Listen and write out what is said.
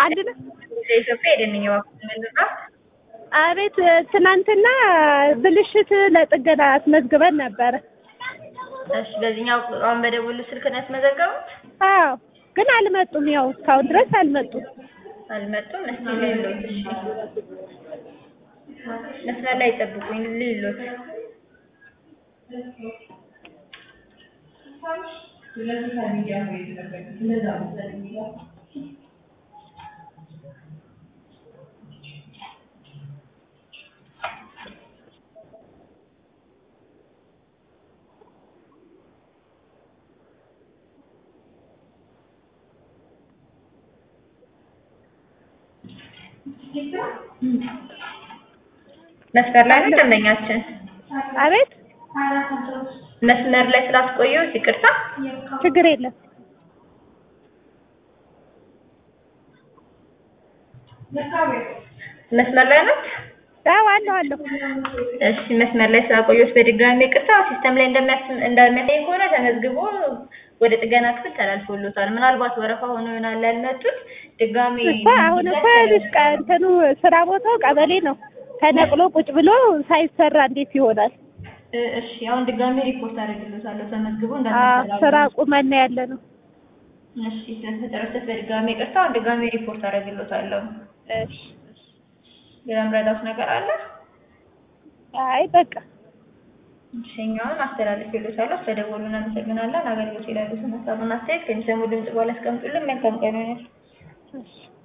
አንድ ነው። ኢትዮጵያ የደንኛ ባኩት ምንድራ አቤት ትናንትና ብልሽት ለጥገና አስመዝግበን ነበረ። እሺ፣ በዚህኛው አሁን በደወሉ ስልክ ነው ያስመዘገቡት? አዎ ግን አልመጡም። ያው እስካሁን ድረስ አልመጡም። አልመጡም። እስቲ ልሎት። እሺ፣ መስመር ላይ ጠብቁኝ፣ ልሎት። መስመር ላይ ነው ደንበኛችን። አቤት መስመር ላይ ስላስቆየሁት ይቅርታ። ችግር የለም። መስመር ላይ ናት። አዎ አለሁ አለሁ። እሺ መስመር ላይ ስላቆየሁት በድጋሚ ይቅርታ። ሲስተም ላይ እንደሚያስ- እንደሚያሳይ ከሆነ ተመዝግቦ ወደ ጥገና ክፍል ተላልፎሎታል። ምናልባት ወረፋ ሆኖ ይሆናል ያልመጡት። ድጋሚ እኮ አሁን እኮ ልጅ እንትኑ ስራ ቦታው ቀበሌ ነው። ተነቅሎ ቁጭ ብሎ ሳይሰራ እንዴት ይሆናል? እ- እሺ አሁን ድጋሚ ሪፖርት አደርግሎታለሁ ተመዝግቦ አዎ እንዳልተሰራ ስራ ቁመን ነው ያለ ነው። እሺ ስለተጨረሰት በድጋሚ ይቅርታ። አሁን ድጋሚ ሪፖርት አደርግሎታለሁ። እሺ ሌላ ምረዳት ነገር አለ? አይ በቃ እሺኛውን አስተላልፌሎታለሁ። ስለደወሉ እናመሰግናለን። አገልግሎት ይላሉ ስናሳቡና አስተያየት ከሚሰሙ ድምጽ በኋላ አስቀምጡልን። መልካም ቀን ይሁንልህ። እሺ